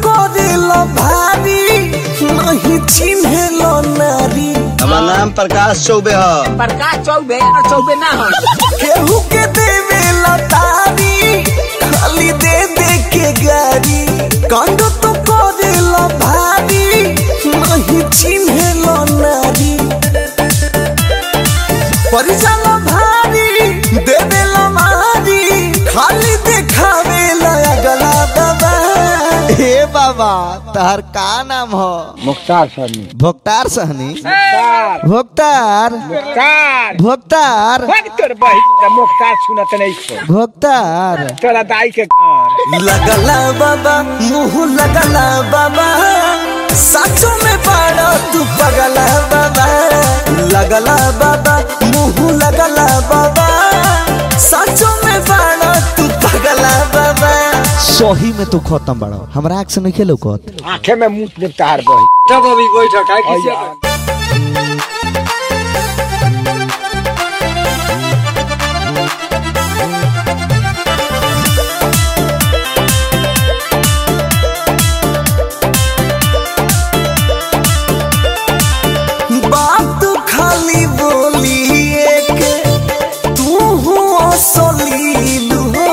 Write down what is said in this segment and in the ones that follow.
करेला भारी नहीं चिन्हेला नारी हमार नाम प्रकाश चौबे ह प्रकाश चौबे चौबे ना हो केहू के देवेला तारी खाली दे दे के गारी कांड तो करेला भारी नहीं चिन्हेला नारी परिचाला भारी देवेला मारी खाली देखावेला अगला बाबा हे बाबा तहर का नाम हो मुख्तार सहनी भोक्तार सहनी मुख्तार भोक्तार मुख्तार भोक्तार भाग तोर बही मुख्तार सुनत नहीं छो भोक्तार तोरा दाई के घर लगला बाबा मुंह लगला बाबा साचो में पाड़ा तू पगला बाबा लगला बाबा मुंह लगला बाबा साचो में पाड़ा तू पगला बाबा सही में तू खत्म बड़ो हमरा आँख से नहीं खेलो कत आंखे में मुंह में तार बही तब अभी बैठ काय किसी बात खाली बोली एक तू हो असलील हो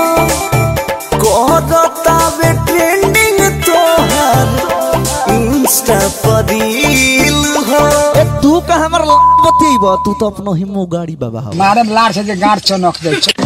कहतावे ट्रेंडिंग तोहर इंस्टा पर रील हो ए तू का हमर बतीब तू तो अपनो हिमो गाड़ी बाबा हो मारे लार से जे गांठ चनक दे छो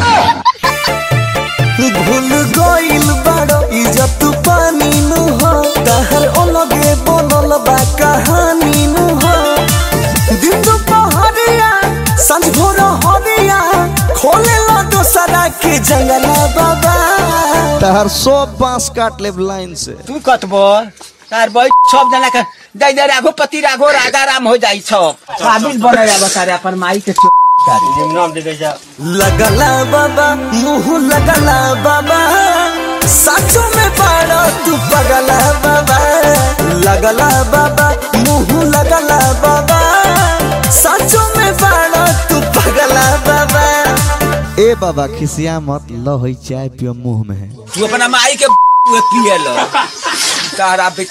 भूल गइल बाड़ो इज्जत पानी नु हो तहर अलगे बोलल बा कहानी नु हो दिन दुपहरिया सांझ भोर हरिया खोले ला दोसरा के जंगला बाबा तहर सब बांस काट ले लाइन से तू कतबो तार बैठ सब जना के दई दे राघो पति राघो राजा राम हो जाई सब काबिल बने जा बतारे अपन माई के चो- नाम दे दे जा लगला बाबा मुंह लगला बाबा साचो में पाड़ो तू पगला बाबा लगला बाबा मुंह लगला बाबा साचो में पाड़ो तू पगला बाबा ए बाबा खिसिया मत लो होई चाय पियो मुंह में है तू अपना माई के पिए लो तारा बे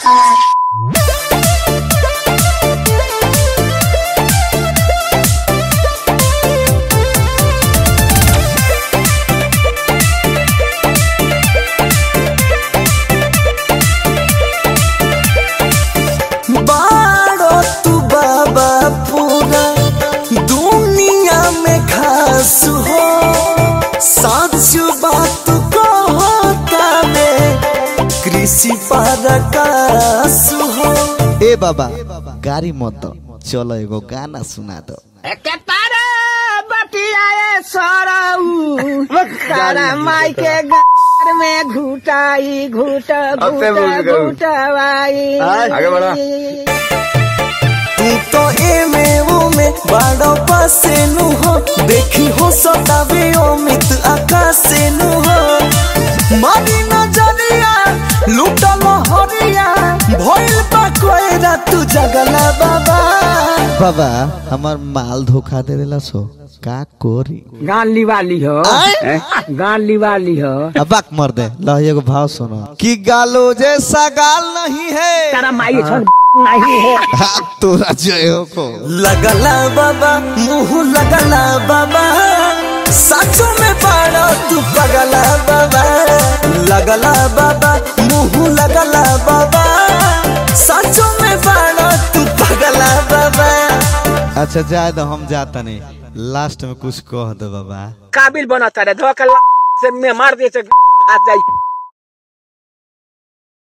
बाड़ो तू बाबा पूरा दुनिया में खास हो सच बात कहता में कृषि परकास हो ए बाबा गाड़ी मत दो चलो एगो गाना सुना दो के तारे बटियाए सरऊ तारा माई के घर में घुटाई घुट घुट घुटवाई आगे बढ़ा। तू तो एमे ओमे बाड़ो पासे नु हो देखी हो सतावे अमित आकाशे नु हो मारी नजरिया लूटल हरिया भइल बा कोयरा तू जगला बाबा बाबा हमार माल धोखा दे देला सो का कोरी गान लिवाली हो आय? गान लिवाली हो अबाक मर दे लो एगो भाव सुनो कि गालो जैसा गाल नहीं है तारा माई छन नहीं है हाँ, तोरा जय हो को लगला बाबा मुंह लगला बाबा साचो में पाड़ो तू पगला बाबा लगला बाबा मुंह लगला बाबा साचो में पाड़ो तू पगला बाबा अच्छा जाए तो हम जाता नहीं लास्ट में कुछ कह दो बाबा काबिल बना तारे धोखा से में मार दे से हाथ जाई